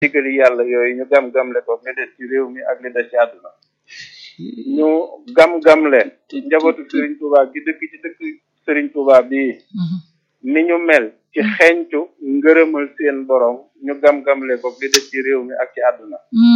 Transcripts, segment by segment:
digali yàlla yooyu ñu gam-gamle ko li des ci réew mi ak li des ci àdduna ñu gam-gamle njabootu Serigne Touba gi dëkk ci dëkk Serigne Touba bii ni ñu mel ci xeeñtu ngërëmal seen borom ñu gam-gamle ko li des ci réew mi ak ci àdduna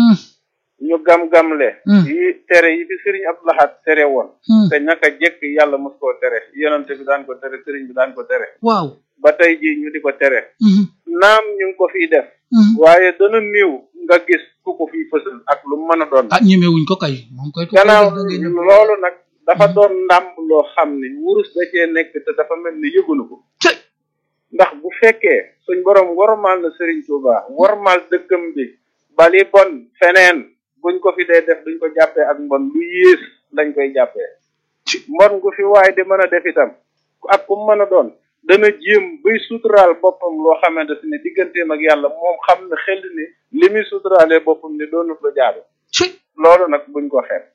ñu gam-gamle yi tere yi fi Serigne Abdou Lahad tere woon te ñaka jekk yàlla mos koo tere yonante bi daan ko tere Serigne bi daan ko tere waaw ba tey jii ñu di ko tere naam ñu ngi ko fiy def waaye dana néew nga gis ku ko fiy fësal ak lu mën a doon ah ñemewuñ ko kay moom koy gannaaw loolu nag dafa doon ndàmb loo xam ni wurus da cee nekk te dafa mel ni yëgunu ko ndax bu fekkee suñ borom warmaal na Serigne Touba warmaal dëkkam bi bali bon feneen buñ ko fi dee def duñ ko jàppee ak mbon lu yées lañ koy jàppee mbon gu fi waaye di mën a def itam ak ku mën a doon dana jéem bay suturaal boppam loo xamante ne digganteem ak yàlla moom xam ne xel ni li muy suturaalee boppam ni doonut la jaadu loolu nag buñ ko xeeb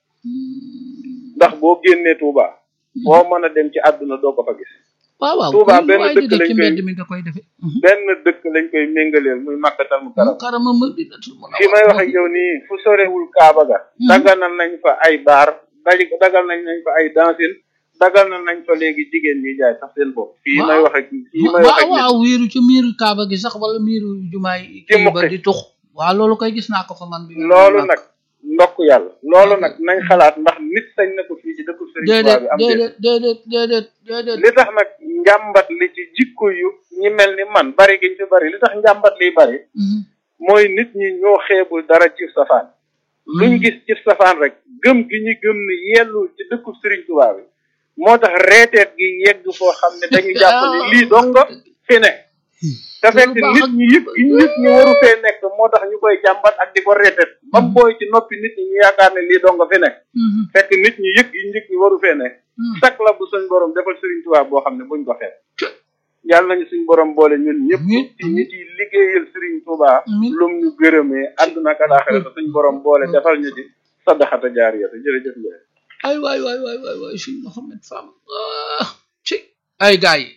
ndax boo génnee Touba boo mën a dem ci àdduna doo ko fa gis waaw waaw Touba benn dëkk lañ ci koy mbedd mi nga koy defee benn dëkk lañ koy méngaleel muy màkkatal mu karam karama ma di fi may wax ak yow nii fu sorewul Kaaba ga daganal nañ fa ay baar daj dagal nañ nañ fa ay dansin dagal na nañ fa léegi jigéen ñi jaay sax seen bopp fii may wax ak fii may wax ak waaw waaw wiiru ci miiru kaaba gi sax wala miiru jumaay Ci kii ba muqi. di tux waaw loolu koy gis naa ko fa man bi loolu nag ndokk yàlla loolu nag nañ xalaat ndax nit sañ na ko fii ci dëkku Serigne Touba déedéet bi am déet déedéet déedéet déedéet déedéet li tax nag njàmbat li ci jikko yu ñi mel ni man bari giñ fi bari li tax njàmbat liy bari Mhm. mooy nit ñi ñoo xeebul dara ci safaan luñ gis ci safaan rek gëm gi ñu gëm ni yellul ci dëkku Serigne Touba bi moo tax reeteet gi yegg foo xam ne dañu jàpp ni lii dong fi ne te fekk baax nit ak- ñi yëg gi nit ñi waru fee nekk moo tax ñu koy jàmbat ak di ko reeteet ba mu booy ci noppi nit ñi ñu yaakaar ne lii dong fi ne Mhm. fekk nit ñi yëg gi nit ñi waru fee ne Mhm. sak la bu suñ borom defal Serigne Touba boo xam ne buñ ko xeeb yàlla nañu suñ borom boole ñun ñëpp Amiin. ci ñi ciy liggéeyal Serigne Touba Amiin. lum ñu gërëmee àdduna ak alaaxira te suñ borom boole defal ñu ci sadaxata jaariyata jërëjëf Ndiaye. ay waay waay waay waay waay suñ Mohamed Fam ah ci ay gaa yi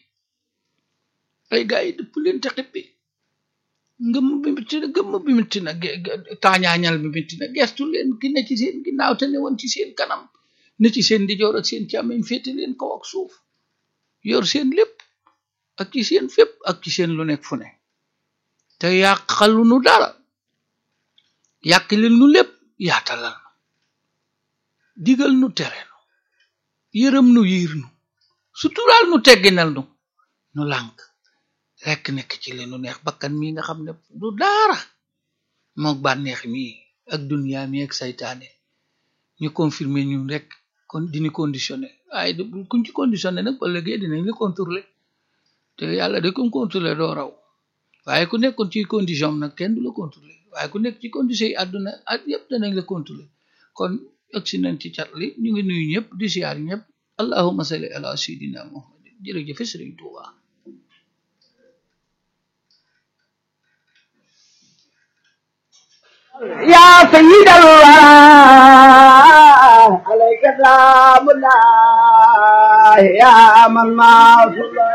ay gaa yi dëpp leen te xippi ngëm bi mitti na gëmm bi mitti na ge- ge- taañaañal bi mitti na gestu leen ki ne ci seen ginnaaw te ne woon ci seen kanam ne ci seen ndijoor ak seen càmmeñ féete leen kaw ak suuf yor seen lépp ak ci seen fépp ak ci seen lu nekk fu ne te yàqalu nu dara yàq leen nu lépp yaatalal nu digal nu tere nu yërëm nu yiir nu suturaal nu tegginal nu nu lànk rekk nekk ci li nu neex bakkan mi nga xam ne du daara mook bànneex mi ak duniyaa mi ak saytaane ñu confirmer ñun rek kon dini conditionné waaye du kuñ ci conditionné nag ba léegi dinañ la contrôler te yàlla de kum contrôler doo raw waaye ku nekkoon ci condition am nag kenn du la contrôler waaye ku nekk ci condition yi àdduna ak yëpp danañ la contrôler kon agsi nañ ci cat li ñu ngi nuyu ñëpp di siyaar ñëpp allahumma salli ala sayidina muhammadin jërëjëf sëriñ Tuuba يا سيد الله عليك سلام الله يا من ما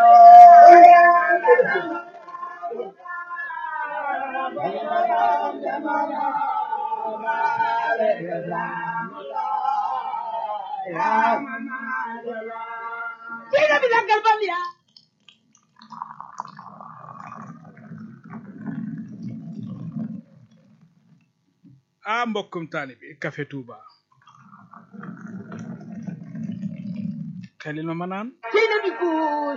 ah mbokkum taalibi Café Touba xelil ma ma naan